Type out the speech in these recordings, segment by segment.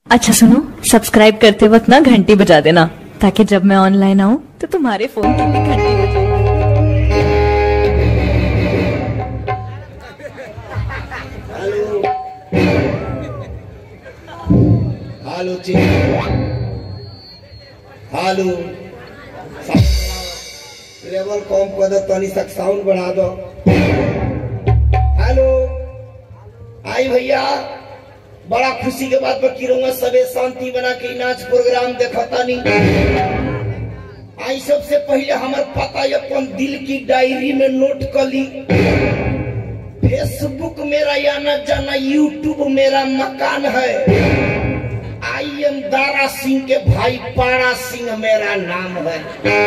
अच्छा सुनो सब्सक्राइब करते वक्त ना घंटी बजा देना ताकि जब मैं ऑनलाइन आऊँ तो तुम्हारे फोन की भी घंटी बजे हालो चेक हालो लेवल कम कर दो तनी तक साउंड बढ़ा दो हेलो आई भैया बड़ा खुशी के बात पर किरूंगा सबे शांति बना के नाच प्रोग्राम देखता नहीं आई सबसे पहले हमार पता अपन दिल की डायरी में नोट कर ली फेसबुक मेरा या न जाना यूट्यूब मेरा मकान है आई एम दारा सिंह के भाई पारा सिंह मेरा नाम है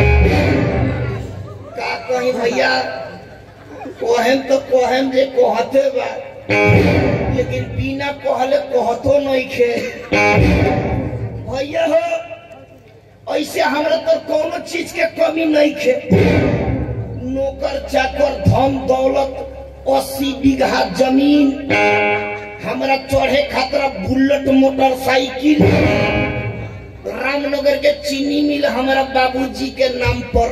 का कहीं भैया कोहम तो कोहम जे कोहते बा लेकिन बिना कहले कहतो नहीं खे भैया हो ऐसे हमरा तो कोनो चीज के कमी नहीं खे नौकर चाकर धन दौलत अस्सी बीघा जमीन हमरा चढ़े खातिर बुलेट मोटरसाइकिल रामनगर के चीनी मिल हमारा बाबूजी के नाम पर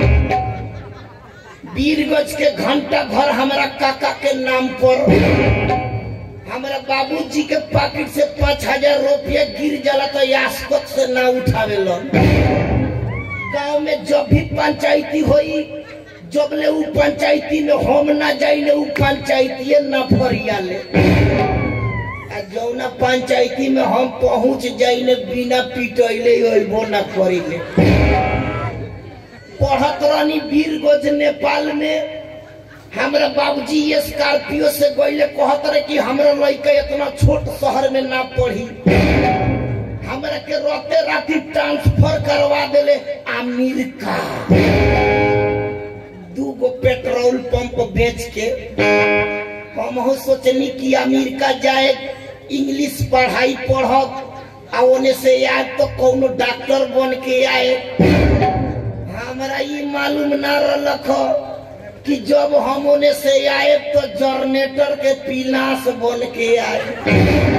वीरगंज के घंटा घर हमारा काका के नाम पर हमारा बाबूजी के पॉकेट से पाँच हजार रुपया गिर जाला तो यासकत से ना उठावे गांव में जब भी पंचायती होई जब ले उ पंचायती में हम ना जाइले उ पंचायती ना फरिया ले आ जौना पंचायती में हम पहुंच जाइले बिना पिटैले अइबो ना करिले पढ़त रहनी वीरगंज नेपाल में हमरा बाबूजी स्कॉर्पियो से गइले कहत रहे कि हमरा लड़का इतना छोट शहर में ना पढ़ी हमरा के रहते राती ट्रांसफर करवा देले अमेरिका दू गो पेट्रोल पंप बेच के हम सोचनी कि अमेरिका जाए इंग्लिश पढ़ाई पढ़ब आ ओने से आए तो कोनो डॉक्टर बन के आए हमरा ये मालूम ना रलख कि जब हम ओने से आए तो जनरेटर के पिलास बन के आए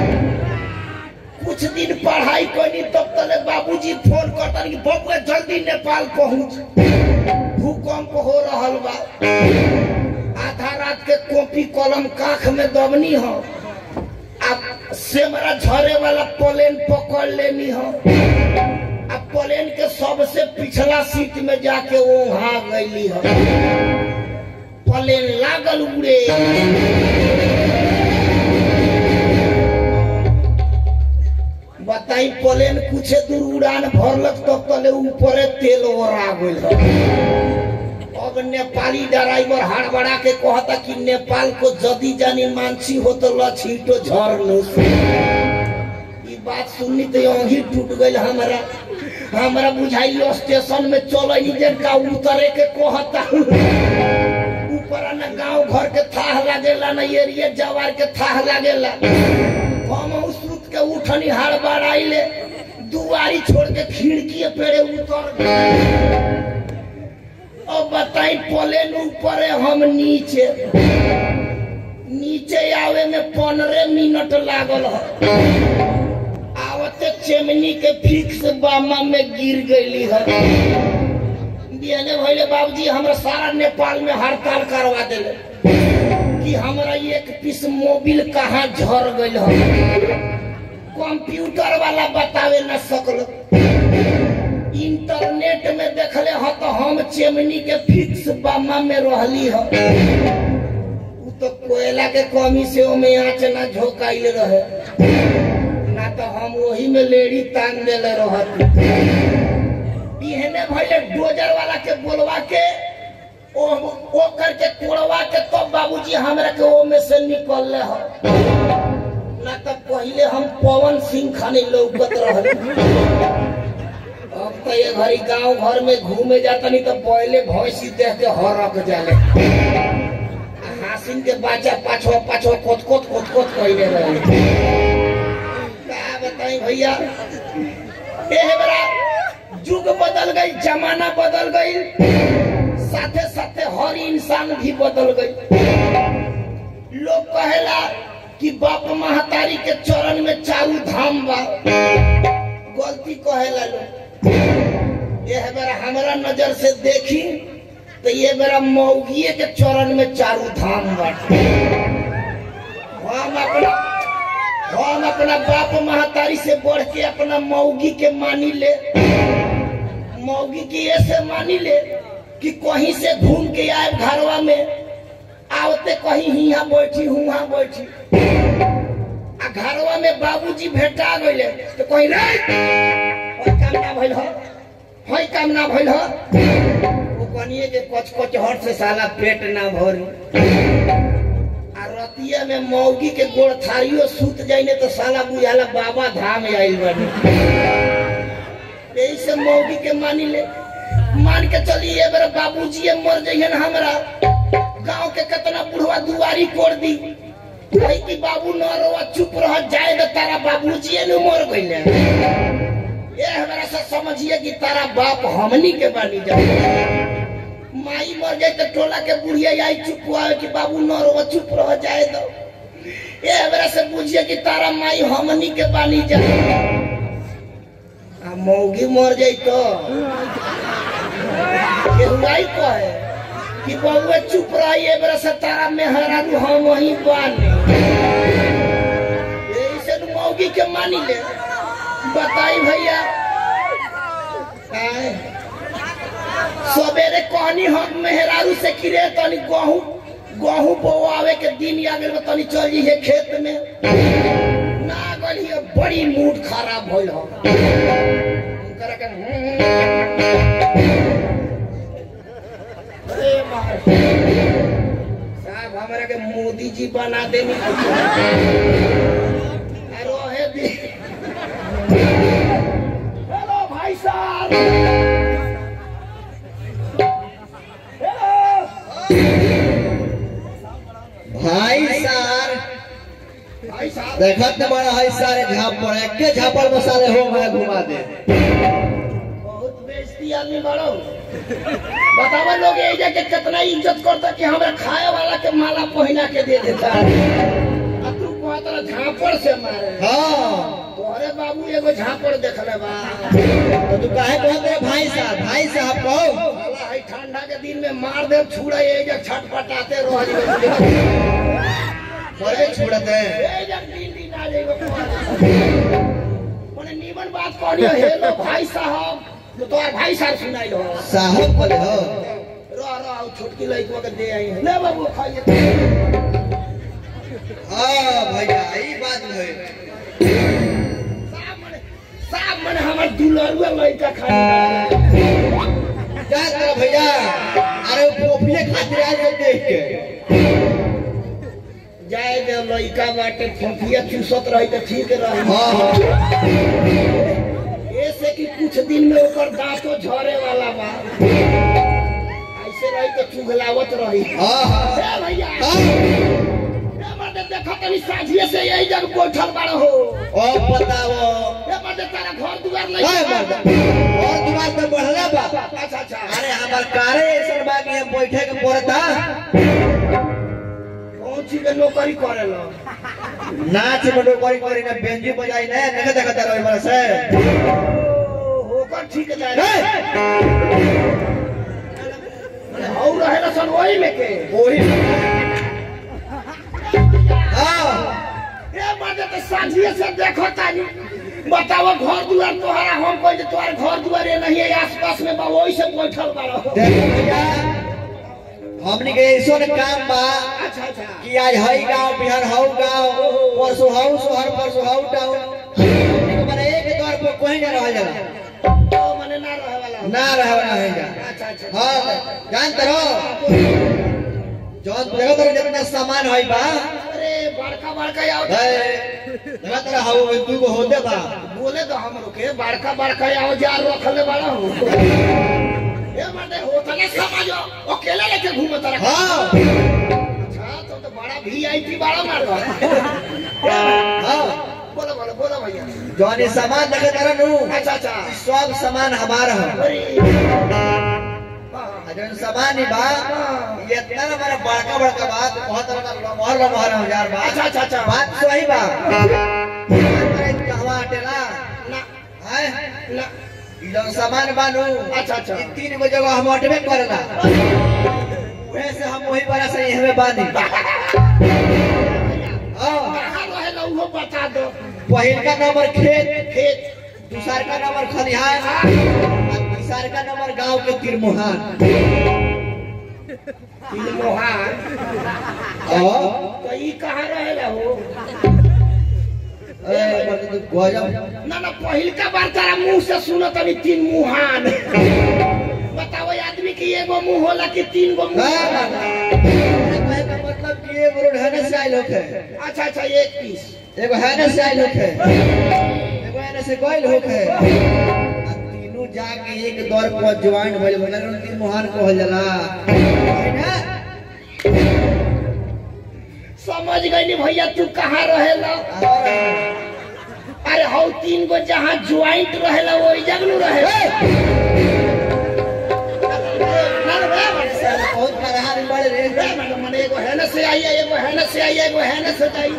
कुछ दिन पढ़ाई करनी तब तले बाबूजी फोन करता कि बबुआ जल्दी नेपाल पहुंच भूकंप हो रहल बा आधा रात के कॉपी कलम काख में दबनी हो अब सेमरा झरे वाला प्लेन पकड़ लेनी हो अब प्लेन के सबसे पिछला सीट में जाके वहां गईली हो प्लेन लागल उड़े बताई प्लेन कुछ दूर उड़ान भरलक तब तले ऊपरे तेल ओरा गइल अब नेपाली ड्राइवर हड़बड़ा के कहता कि नेपाल को जदी जानी मानसी हो तो लछीटो झर ई बात सुननी तो यही टूट गई हमारा हमारा बुझाई स्टेशन में चल का उतरे के कहता ऊपर न गांव घर के थाह लागेला न एरिया जवार के थाह लागेला हम उस रुत के उठनी हड़बड़ आइले दुआरी छोड़ के खिड़की पेड़े उतर गए अब बताई प्लेन ऊपर हम नीचे नीचे आवे में पंद्रह मिनट लागल है आवते चेमनी के फिक्स बामा में गिर गईली है बिहाने भैले बाबूजी हमरा सारा नेपाल में हड़ताल करवा दिले कि हमरा एक पीस मोबिल कहाँ झर गई है कंप्यूटर वाला बतावे न सकल इंटरनेट में देखले ह तो हम चेमनी के फिक्स बामा में रहली ह उ तो कोयला के कमी से ओमे आँच ना झोंकाइले रहे ना तो हम वही में लेडी तान देले रहत इहने भइले डोजर वाला के बोलवा के ओ ओ करके कोड़वा के तब तो बाबूजी हमरा के ओ में से निकलले ह ना तो पहले हम पवन सिंह खाने लौकत रहल अब तो ये घरी गांव घर में घूमे जाता नहीं तो पहले भैंसी देख के हरक जाले हासिन के बाचा पाछो पाछो कोत कोत कोत कोत कहले रहे क्या बताई भैया ए बड़ा युग बदल गई जमाना बदल गई साथे साथे हर इंसान भी बदल गई लोग कहेला कि बाप महतारी के चरण में चारू धाम बा गलती कहेला लोग यह बेरा हमरा नजर से देखी तो ये बेरा मौगिए के चरण में चारू धाम बाटे हम अपना हम अपना बाप महतारी से बढ़ के अपना मौगी के मानी ले मौगी की ऐसे मानी ले कि कहीं से घूम के आए घरवा में आवते कहीं हिया बैठी हुआ बैठी आ घरवा में बाबूजी भेटा गए तो कहीं रे होई काम ना भइल हो होई काम ना भइल हो वो कनिए के कच कच हट से साला पेट ना भरी आ रतिया में मौगी के गोड़ थारियो सूत जाइने तो साला बुझाला बाबा धाम आइल बनी यही से मौगी के मानी ले मान के चली ए बेर बाबूजी मर जइहन हमरा गांव के कितना बुढ़वा दुआरी कोड़ दी कही कि बाबू न रोवा चुप रह जाए तो तारा बाबूजी ने मर गइले ये हमरा से समझिए कि तारा बाप हमनी के बानी जाए माई मर जाए तो टोला के बुढ़िया आई चुप हुआ कि बाबू न रोवा चुप रह जाए दो ये हमरा से बुझिए कि तारा माई हमनी के बानी जाए आ मौगी मर जाई तो केहुआई कहे कि बउआ चुप रही ए बेरा से तारा मेहरारू हम वही बानी ऐसे न मौगी के मानी ले बताई भैया आए। सवेरे कहनी हम मेहरारू से किरे तनी गहूं गहूं बोआवे के दिन आ गेल तनी चल जी है खेत में ना गली बड़ी मूड खराब भइल हो उनकरा के अरे बाप। साहब हमरा के मोदी जी बना देनी रोहे दी हेलो भाई साहब हेलो भाई सार भाई साहब देखत न बड़ा है सारे झापड़ एके झापड़ में सारे हो मैं घुमा दे बहुत बेइज्जती आदमी बड़ो बतावा लोग ये जा के कितना इज्जत करता कि हमरा खाए वाला के माला पहना के दे देता आ तू कहत रहा झापड़ से मारे हाँ तोहरे बाबू एगो झापड़ देखले बा तो तू काहे कहत रे भाई साहब भाई साहब कहो साला है ठंडा के दिन में मार दे छुड़ा ये जा छटपटाते रह जी बड़े छोड़त है ए जा दिन दिन आ जाएगा मने नीमन बात कहनी हेलो भाई साहब तो तोहर भाई साहब सुनाई हो साहब बोले हो रह रह छोटकी लड़की के दे आई है ले बाबू खाइए हाँ भैया ई बात है साहब मने साहब मने हमर दुलरुआ लड़का खाई क्या कर भैया अरे पोपिए खातिर आ जाए देख के जाए दे लड़का बाटे फोफिया चूसत रही तो ठीक रही हाँ हाँ ऐसे कि कुछ दिन में ओकर दांतो झरे वाला बा ऐसे रही तो चुगलावत रही हाँ हाँ ए भैया हाँ ए मर्दे देखो तनी साझिए से यही जग बैठल बाड़ो हो ओ बताओ ए मर्दे तारा घर दुआर नहीं हाय मर्दा और तुम्हार तो बढ़ला बा अच्छा अच्छा अरे हमार कारे ऐसा बा कि हम बैठे के पड़ता कौन चीज के नौकरी करे लो नाच में डोकरी करी ना बेंजी बजाई ना नगे देखता रही बड़ा से होकर ठीक जाए और रहे सन वही में के वही हाँ ए मर्दे तो साझिए से देखो तानी बताओ घर दुआर तोहरा हम कोई जे तोहर घर दुआर ये नहीं है आसपास में बा वही से बैठल बाड़ो देखो भैया हमनी के ऐसो ने काम बा अच्छा अच्छा कि आज हई गांव बिहार हऊ गांव परसों हऊ शहर परसों हऊ टाउन हमनी के माने एक द्वार पर कोई ना रह जाला तो मने ना रहे वाला ना रहे वाला है जा अच्छा अच्छा हाँ जानते रहो जौन देखो तो जितना सामान हई बा अरे बड़का बड़का आओ है तेरा हऊ तू को होते बा बोले तो हम रुके बड़का बड़का आओ जार रखले बड़ा हो ए मर्दे होता ना समझो अकेले लेके घूमत रहा हाँ अच्छा तो तो बड़ा वीआईपी बड़ा मार रहा हाँ बोलो बोलो बोलो भैया जौन ये सामान देखे तेरा नू अच्छा अच्छा सब सामान हमारा है अरे हाँ, हाँ। जौन सामान ही बा ये इतना ना हमारा बड़का बड़का बात बहुत बड़का मोहर ला मोहर हजार बा अच्छा, अच्छा, अच्छा। बात सही बा अरे कहवा हटेला ना है ना ई जौन सामान बानू अच्छा, अच्छा। ई तीन गो जगह हम हटबे करेला उहे से हम वही बड़ा से हमें बानी हाँ, कहाँ रहेला उहो बता दो पहिल का नंबर खेत खेत दूसर का नंबर खलिहान और तीसर का नंबर गांव के तिरमुहान मोहान और तो ई कहाँ रहेला हो ए, मतलब गजब ना ना पहिलका बार तारा मुंह से सुनो तनी तीन मुहान बताओ आदमी की एगो मुंह होला कि तीन गो मुंह ना, ना, होला? ना। कहे का मतलब कि ये रोड है से आइल होखे अच्छा अच्छा एक पीस एगो है से आइल होखे एगो है से गइल होखे आ तीनों जाके एक दौर पर ज्वाइन भइल बना तीन मुहान कहल जाला है ना समझ गई भैया तू कहाँ रहेला और अरे हौ तीन गो जहाँ ज्वाइंट रहेला वो जगनू रहे ना ना बे, बड़े से। बहुत फरहार बड़े रे बे, मने- मने एगो है न से आई है एगो है न से आई है एगो है न से जाई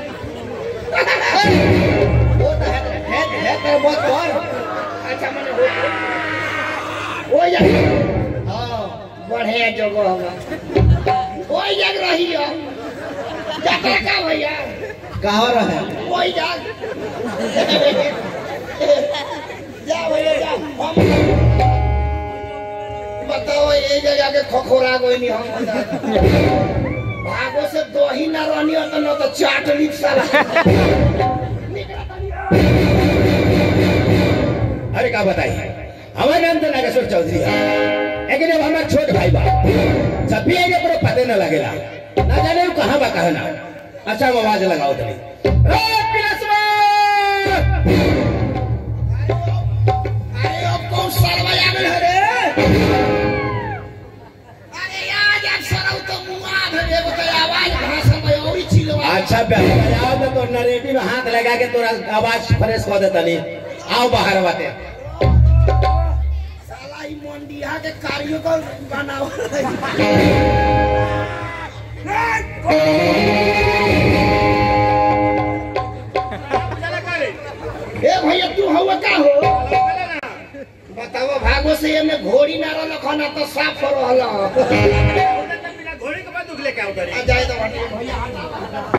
वो तो है है है कर बहुत कर अच्छा मने हो हो जा हां बढ़िया जगह होगा वही जग रही हो जाकर का भैया कहां रहे वही जग जा भैया जा हम बताओ ये जगह के खखोरा गई नहीं हम भागो से दो ही ना रहनी हो तो न तो चाट ली साला अरे का बताइए हमारे नाम तो नागेश्वर चौधरी है लेकिन अब हमारा छोट भाई बा जब भी आगे पर पते न लगेला ना जाने वो कहाँ बा कहाँ ना अच्छा हम आवाज लगाओ तनी ए, पिलसवा! अरे अब कौन सरवा आगल है रे अरे यार जब सरव तो मुआ धरे एगो तो आवाज भाषा में और ही चिल्ला अच्छा बेटा आओ तो तोर नरेटिव में हाथ लगा के तोरा आवाज फ्रेश कर देता नहीं आओ बाहर बाते साला ई मंडिया के कार्यों को बनाओ ए भैया तू हवा का हो बताओ भागो से ये में घोड़ी ना रहल खाना तो साफ रहल घोड़ी के बाद दुख लेके आओ आ जाए तो भैया